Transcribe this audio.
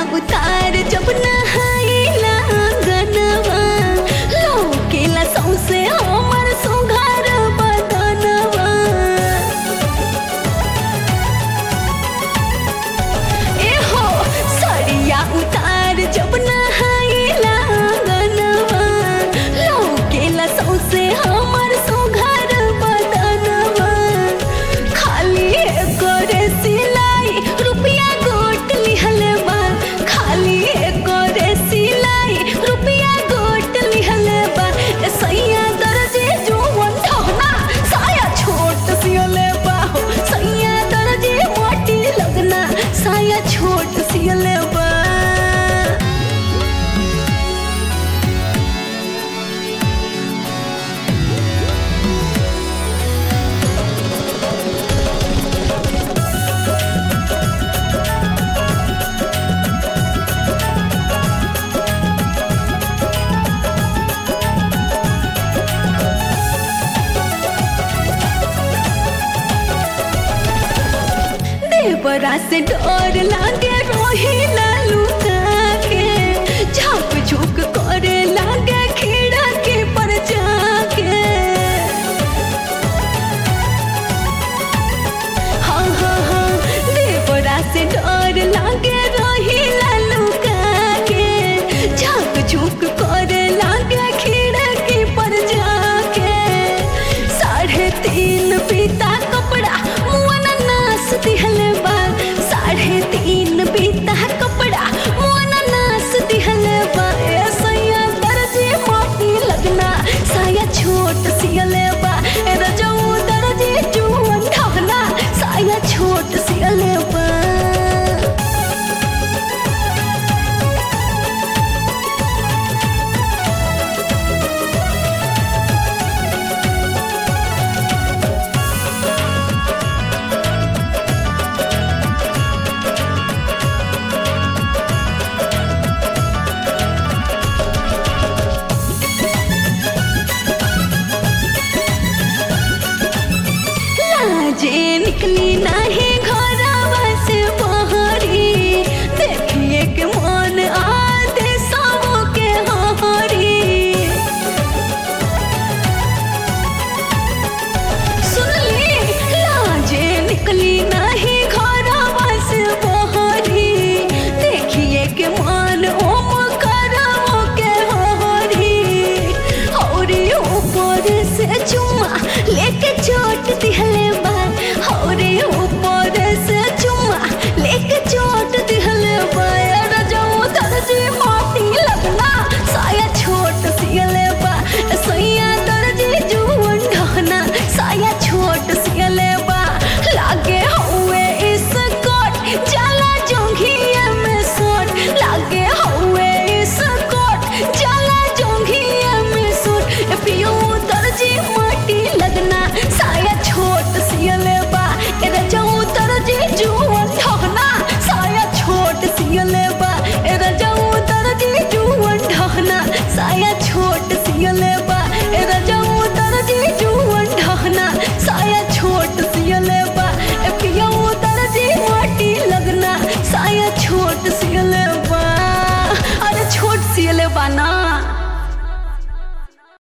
उतार जब नहाइला गनवा लौकेला सौसे हमर सुघर बदनवा ए हो सरिया उतार जब नहाइला गनवा लौकेला सौसे हमर सुघर बदनवा खाली करे सिलाई रुपया गोट लिहल बा खाली करे सिलाई रुपया गोट लिहल बा ए सैया दर्जे जुवन ठहना साया छोट सियले बा हो सैया दर्जे मोटी लगना साया छोट सियले बा देवरा से डर लागे रोहिला लुका के झाप झुक करे लागे खीड़ा के पर जाके हाँ हाँ हाँ देवरा से डर लागे रोहिला लुका के झाप झुक करे लागे खीड़ा के पर जाके साढ़े तीन पीता कपड़ा मुआना नास दिहल बा साढ़े तीन पीता कपड़ा मुआना नास दिहल बा ए सैया दर्जी मोटी लगना साया छोट सियल बा ए रजऊ दर्जी जुवन ढहना साया छोट सियल बा लाजे निकली नाही घरवा से बहरी देखिए के मन आते सबो के हरी सुनली लाजे निकली नाही घरवा से बहरी देखिए के मन ओम करवो के हरी हौरी ऊपर से चुम्मा लेके चोट दिहले बा हौरी ऊपर से चुम्मा लेके चोट दिहले बा यार जाऊ दर्जी माटी लगना साया छोट सियले बा सैया दर्जी जुवन ढहना साया छोट सियले बा लागे हुए इस कोट जाला जोंघिया में सोट लागे हुए इस कोट जाला जोंघिया में सोट ए पियो दर्जी माटी लगना साया छोट सियले बा ए रजऊ दर्जी जुवन ढहना साया छोट सियले बा ए रजऊ दर्जी जुवन ढहना साया